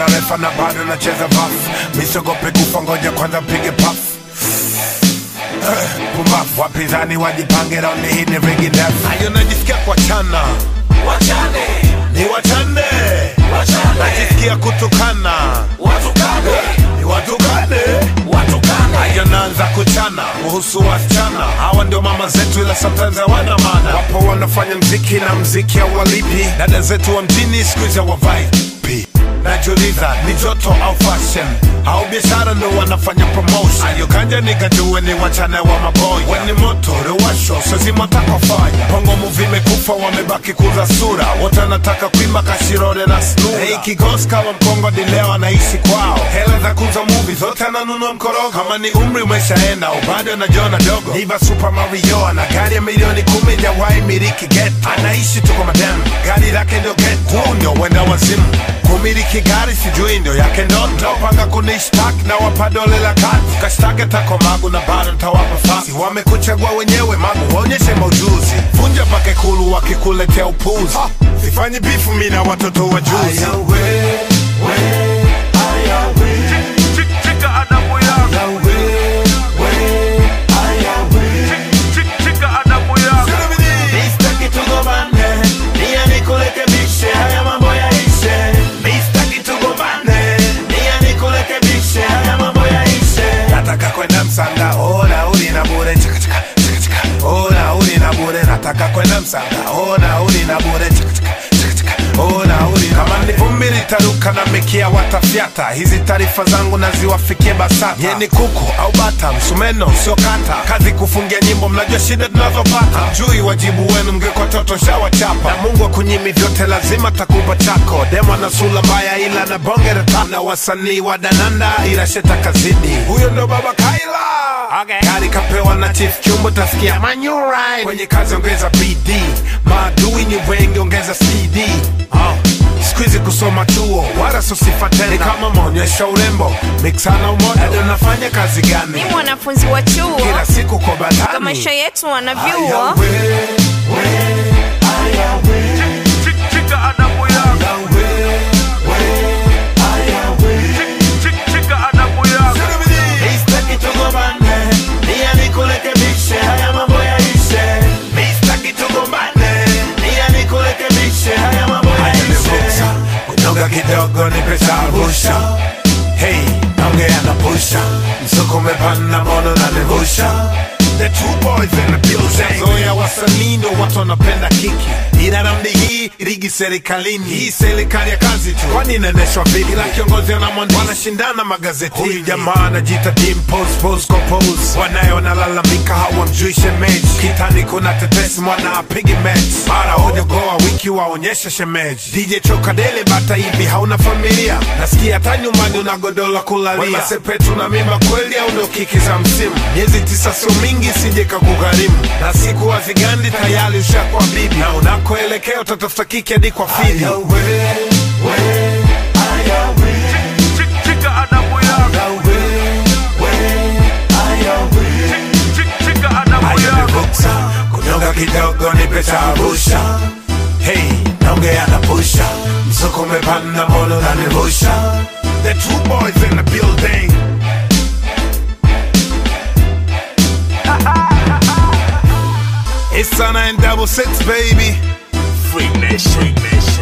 refa na bado nacheza baf misogope kufa ngoja kwanza mpige paf pumbafu wapinzani wajipange raundi hii ni rigi ndefu ayo najisikia kuachana wachane ni wachane wachane najisikia kutukana watukane ni watukane watukane ayo naanza kuchana kuhusu wasichana hawa ndio mama zetu ila sometimes hawana maana wapo wanafanya mziki na mziki hauwalipi dada zetu wa mjini siku hizi hawavai pi najiuliza ni joto au fashion au biashara ndo wanafanya promotion ayo kanja nikajue ni wachana wa maboya weni moto rewasho sazimotakofanya pongo muvi imekufa wamebaki kuza sura wote wanataka kuimba kashirore na snura hey, kigosi kama mkongo dileo anaishi kwao hela za kuza muvi zote ananunua mkorogo kama ni umri umeshaenda ubado anajiona dogo niva super mario ana gari ya milioni kumi jawai miliki get anaishi tu kwa madam gari lake ndio get huu ndio wenda wazimu kumiliki gari sijui ndio yake ndoto panga kunishtaki na wapa dole la kazi kashtake tako magu na bado ntawapa fasi wamekuchagua wenyewe magu waonyeshe maujuzi vunja pake kulu wakikuletea upuzi sifanyi bifu mi na watoto wa juzi Chika adabu yako, chika adabu yako. Mistaki tugombane, nia nikurekebishe, haya mambo yaishe. Mistaki tugombane, nia nikurekebishe, haya mambo yaishe. nataka kwenda msanga ona uli na bure chaka chaka chaka chaka ona uli na bure nataka kwenda msanga ona uli na bure chaka chaka chaka chaka ona uli kama ni vumbi litaruka na mikia watafyata hizi taarifa zangu naziwafikie basata yeni kuku au bata msumeno sio kata kazi kufungia nyimbo mnajua shida tunazopata mjui wajibu wenu mngekuwa toto shawachapa na mungu akunyimi vyote lazima takupa chako demo na sula mbaya ila na bonge la tap. na wasanii wa dananda ila sheta kazidi huyo ndo baba kaila okay. gari kapewa na chief chumbo tasikia manyurai kwenye kazi ongeza bd maadui ni wengi ongeza cd oh. Squeeze kusoma chuo wala sosifa tena ni kama maonyesho urembo mixana umoja Ado nafanya kazi ni gani mwanafunzi wa chuo kila siku kwa Kwa badani maisha yetu wanavyuo Aya, we, we, aya, we, Chika adabu yako, aya, we. chika adabu yako. Mistaki tugombane, nia nikurekebishe, haya mambo yaishe. Mistaki tugombane, nia nikurekebishe, haya mambo Nivuka, yaishe. kunyonga kidogo ni pesa rusha hey naongea na pusha msuko umepanda mono na nivusha The two boys in the building. Zoya wasanii ndo watu wanapenda kiki, ila rambi hii ligi serikalini. Hii serikali ya kazi tu, kwani inaendeshwa vipi? Ila kiongozi na mwandishi wanashindana magazetini. Huyu jamaa anajiita Dimples, pose kwa pose, wanaye wanalalamika hawamjui shemeji. Kitani kuna tetesi, mwana apigi mechi, mara hoja goa wiki waonyesha shemeji. DJ Chokadele bata hivi hauna familia, nasikia hata nyumbani una godoro la kulalia. Wema Sepetu na mimba kweli au ndo kiki za msimu? Miezi tisa sio mingi, sije kakugharimu, na siku hazigandi tayari ushakuwa bibi, na unakoelekea utatafuta kiki hadi kwa fidi. Chika adabu yako, chika adabu Haya yako. nivuka, kunyonga kidogo ni pesa rusha hey naongea na pusha msuko umepanda mono na nivusha the two boys in the building It's Sana and double six baby Free nation, free nation.